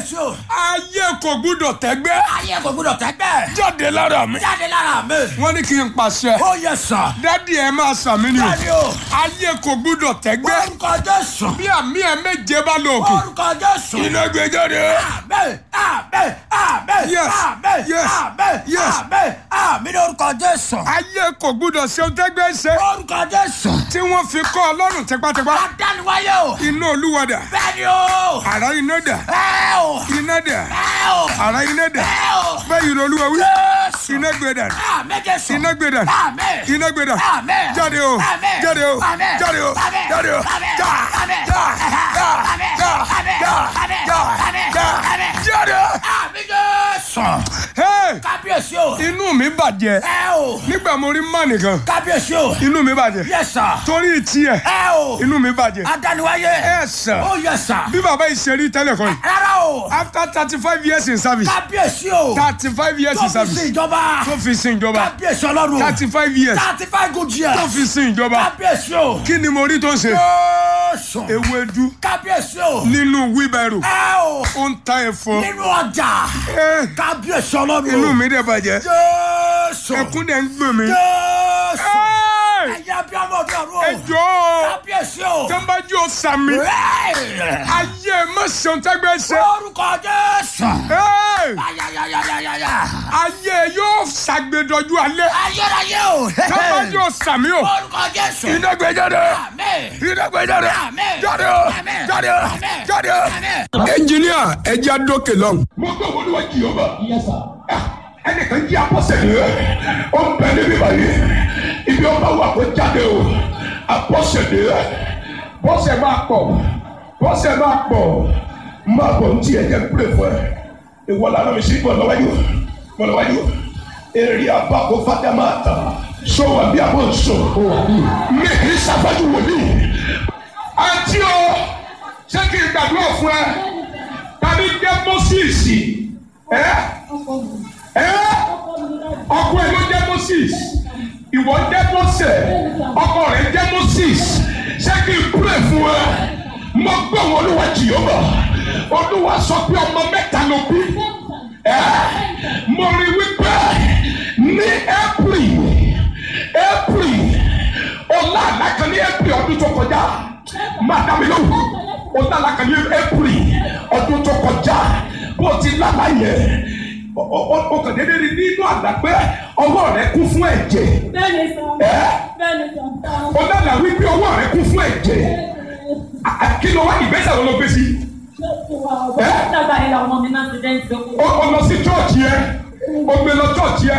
kábíyèsí o. ayé kò gbúdọ̀ tẹ́gbẹ́ ayé kò gbúdọ̀ tẹ́gbẹ́. jáde lára mi jáde lára mi. wọ́n ní kí n pàṣẹ ó yẹ sàn. dádì ẹ máa sàmì ni o jáde o. ayé kò gbúdọ̀ tẹ́gbẹ́ orúkọ jésù. bí àmì ẹ méje bá lọ òkè orúkọ jésù. iná gbé jáde Amen, amen, amen, Yes, amen, yes, amen, yes. amen, amen lórúkọ Jésù. ayé kò gbúdọ̀ ṣe ohun tẹ́gbẹ́ ṣe Orúkọ Jésù. tí wọ́n fi kọ́ ọlọ́run tipátipá Adániwáyé o. iná olúwadà Bẹ́ẹ̀ni o. àrá iná dà Ẹ o. iná dà Ẹ o. àrá iná dà Ẹ o. bẹ́ẹ̀ yìí olúwa wí Jésù. iná gbé dà Amen Jésù. iná gbé dà Amen. iná gbé dà Amen. jáde o Amen. jáde o Amen. jáde o Amen. jáde o Amen. já Amen. já já Amen. já Amen. já Amen. já Amen. já Amen. jáde. Amen Jésù. Hey, Kábíyèsí o. inú mi bàjẹ́ Ẹ o. nígbà mo rí mọ́ nìkan Kábíyèsí o. inú mi bàjẹ́ Yes sir. torí tiẹ̀ Ẹ o. inú mi bàjẹ́ Adániwáyé. ẹ sàn Ó yẹ sà. bí bàbá yìí ṣe rí tẹ́lẹ̀ kọ́ yìí Rárá o. after thirty five years in service Kábíyèsí o. thirty five years Tó in fi service sin ìjọba. tó fi sin ìjọba Kábíyèsí ọlọ́run. thirty five years Thirty five good years. tó fi sin ìjọba Kábíyèsí o. kí ni mo rí tó ń ṣe Jésù. ewédú Kábíyèsí o. nínú wheelbarrow Ẹ o. ó ń ta ẹ̀fọ́ Nínú ọjà. Eh, Kábíyèsí ọlọ́run. inú mi dẹ̀ bàjẹ́ Jésù. ẹkún dẹ̀ ń gbọ̀n mi Jésù. Hey, Ẹ̀yin abiyamọ ọdún ọdún o. ẹ jọ̀ọ́ Kábíyèsí o. tẹ́ńbájú ó sàmì Rẹ́ẹ̀. ayé mọ̀sán tẹ́gbẹ́ ṣe Orúkọ Jésù. Hey, Ayayayayaya. ayé yóò ṣàgbédọ́jú alẹ́ Ayérayé o. tẹ́ńbájú ó sàmì o Orúkọ Jésù. iná gbé jáde Amen. iná gbé jáde Amen. jáde o Amen. jáde o Amen. jáde o. Amen. ẹnjìníà ẹja dókè lọ́hùn. mo gbé wọn níwájú jehova ẹnìkan jí apọ́sẹ̀lẹ̀ ó ń bẹ níbí báyìí ibi ọba wà kó jáde o apọ́sẹ̀lẹ̀ bọ́sẹ̀ máa pọ̀ bọ́sẹ̀ máa pọ̀ máa bọ̀ ní tiẹ̀ jẹ́ pílẹ̀ fún ẹ ìwọ làwọn mi sí bọ̀ lọ́wọ́dì bọ̀ lọ́wọ́dì èrè àbákò fàdà máa tà sọ wà bí abọ́ nsọ mi kì í sábàjú wòlíì àti o ṣé kí n gbàdúrà fún ẹ tàbí jẹ́ moses ẹ ẹ ọkọ ẹ ló jẹ́ moses ìwọ jẹ́ mose ọkọ rẹ jẹ́ moses ṣé kí n pray fún ẹ mo gbọ́ wọn olúwa jìyọ́bà olúwa sọ pé ọmọ mẹ́ta ló bí ẹ mo rí wípé ní april april ọlá àlákan ní april ọdún tó kọjá máa dá mi lóhùn ọlá àlákan ní april ọdún tó kọjá bó ti lálá yẹn o kàn déédéé rí nínú àlá pé ọwọ́ rẹ kún fún ẹ̀jẹ̀ Bẹ́ẹ̀ni sọ. ẹ́ Bẹ́ẹ̀ni sọ. o dáná wípé ọwọ́ rẹ kún fún ẹ̀jẹ̀ À- à- kí ló wá ìgbésẹ̀ wo ló gbé sí Dàgbà yẹn làwọn ọmọ mi náà ti dẹ́ntì. o o lọ sí chọ́ọ̀chì yẹn o gbé lọ chọ́ọ̀chì yẹn.